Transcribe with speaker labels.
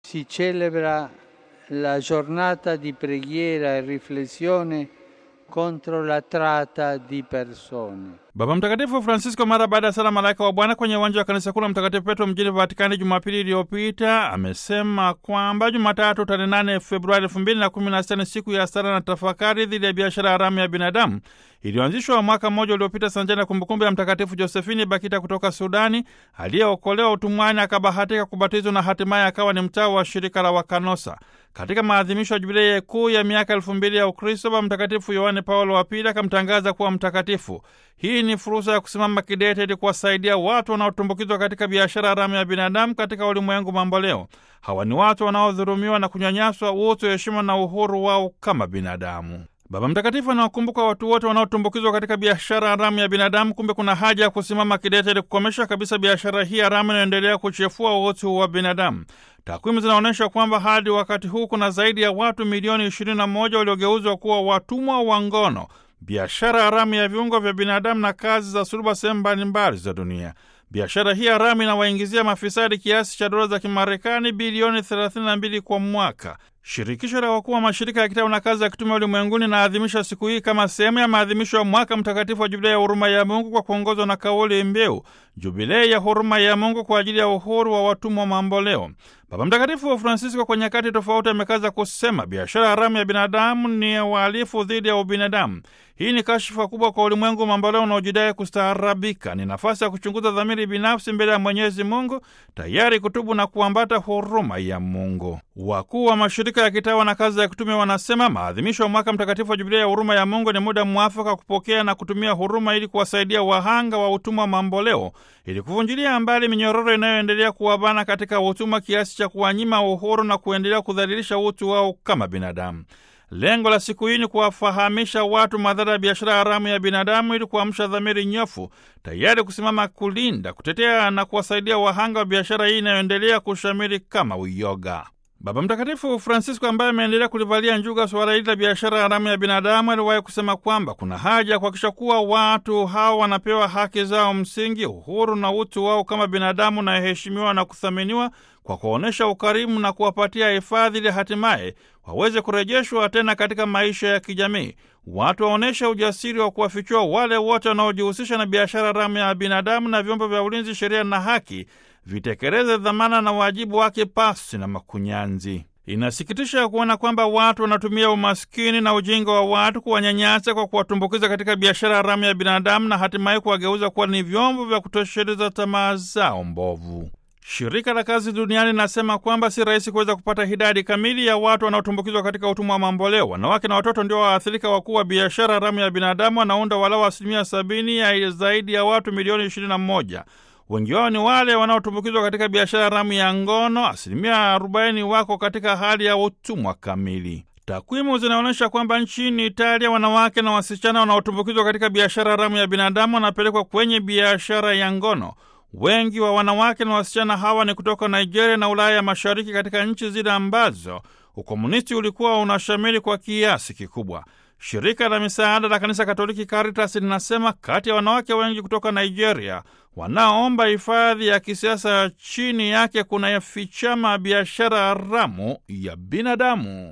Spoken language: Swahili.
Speaker 1: si celebra la giornata di preghiera e riflessione contro la tratta di persone.
Speaker 2: Baba Mtakatifu Francisco mara baada ya sala malaika wa Bwana kwenye uwanja wa kanisa kuu la Mtakatifu Petro mjini Vatikani Jumapili iliyopita amesema kwamba Jumatatu tarehe 8 Februari 2016 ni siku ya sala na tafakari dhidi ya biashara haramu ya binadamu iliyoanzishwa mwaka mmoja uliopita sanjani na kumbukumbu ya Mtakatifu Josefini Bakita kutoka Sudani aliyeokolewa utumwani akabahatika kubatizwa na hatimaye akawa ni mtawa wa shirika la Wakanosa. Katika maadhimisho ya jubilei kuu ya miaka elfu mbili ya Ukristo, Baba Mtakatifu Yohane Paulo wa Pili akamtangaza kuwa mtakatifu. Hii ni fursa ya kusimama kidete ili kuwasaidia watu wanaotumbukizwa katika biashara haramu ya binadamu katika ulimwengu mamboleo. Hawa ni watu wanaodhulumiwa na kunyanyaswa utu, heshima na uhuru wao kama binadamu. Baba Mtakatifu anawakumbuka watu wote wanaotumbukizwa katika biashara haramu ya binadamu. Kumbe kuna haja ya kusimama kidete ili kukomesha kabisa biashara hii haramu inayoendelea kuchefua utu wa binadamu. Takwimu zinaonyesha kwamba hadi wakati huu kuna zaidi ya watu milioni 21 waliogeuzwa kuwa watumwa wa ngono, biashara haramu ya viungo vya binadamu na kazi za suluba sehemu mbalimbali za dunia. Biashara hii haramu inawaingizia mafisadi kiasi cha dola za Kimarekani bilioni 32 kwa mwaka. Shirikisho la wakuu wa mashirika ya kitabu na kazi ya kitume ulimwenguni inaadhimisha siku hii kama sehemu ya maadhimisho ya mwaka mtakatifu wa Jubilei ya huruma ya Mungu kwa kuongozwa na kauli mbiu Jubilei ya huruma ya Mungu kwa ajili ya uhuru wa watumwa mamboleo. Baba Mtakatifu wa Francisco kwa nyakati tofauti amekaza kusema biashara haramu ya binadamu ni uhalifu dhidi ya ubinadamu. Hii ni kashfa kubwa kwa ulimwengu mamboleo unaojidai kustaarabika. Ni nafasi ya kuchunguza dhamiri binafsi mbele ya Mwenyezi Mungu, tayari kutubu na kuambata huruma ya Mungu. Wakuu wa mashirika ya kitawa na kazi ya kitume wanasema maadhimisho ya mwaka mtakatifu wa Jubilei ya huruma ya Mungu ni muda mwafaka kupokea na kutumia huruma ili kuwasaidia wahanga wa utumwa mamboleo, ili kuvunjilia mbali minyororo inayoendelea kuwabana katika utumwa kiasi cha kuwanyima uhuru na kuendelea kudhalilisha utu wao kama binadamu. Lengo la siku hii ni kuwafahamisha watu madhara ya biashara haramu ya binadamu ili kuamsha dhamiri nyofu, tayari kusimama kulinda, kutetea na kuwasaidia wahanga wa biashara hii inayoendelea kushamiri kama uyoga. Baba Mtakatifu Francisco, ambaye ameendelea kulivalia njuga suala hili la biashara haramu ya binadamu, aliwahi kusema kwamba kuna haja ya kuhakikisha kuwa watu hawa wanapewa haki zao msingi, uhuru na utu wao kama binadamu, na heshimiwa na kuthaminiwa kwa kuonyesha ukarimu na kuwapatia hifadhi ili hatimaye waweze kurejeshwa tena katika maisha ya kijamii. Watu waonyeshe ujasiri wa kuwafichua wale wote wanaojihusisha na biashara haramu ya binadamu, na vyombo vya ulinzi, sheria na haki vitekeleze dhamana na wajibu wake pasi na makunyanzi. Inasikitisha kuona kwamba watu wanatumia umaskini na ujinga wa watu kuwanyanyasa kwa kuwatumbukiza katika biashara haramu ya binadamu na hatimaye kuwageuza kuwa ni vyombo vya kutosheleza tamaa zao mbovu. Shirika la Kazi Duniani linasema kwamba si rahisi kuweza kupata idadi kamili ya watu wanaotumbukizwa katika utumwa wa mamboleo. Wanawake na watoto ndio waathirika wakuu wa biashara haramu ya binadamu, wanaunda walau asilimia sabini ya zaidi ya watu milioni ishirini na moja. Wengi wao ni wale wanaotumbukizwa katika biashara haramu ya ngono. Asilimia arobaini wako katika hali ya utumwa kamili. Takwimu zinaonyesha kwamba nchini Italia wanawake na wasichana wanaotumbukizwa katika biashara haramu ya binadamu wanapelekwa kwenye biashara ya ngono. Wengi wa wanawake na wasichana hawa ni kutoka Nigeria na Ulaya ya Mashariki, katika nchi zile ambazo ukomunisti ulikuwa unashamiri kwa kiasi kikubwa. Shirika la misaada la Kanisa Katoliki Caritas linasema kati ya wanawake wengi kutoka Nigeria wanaoomba hifadhi ya kisiasa chini yake kuna yafichama biashara haramu ya binadamu.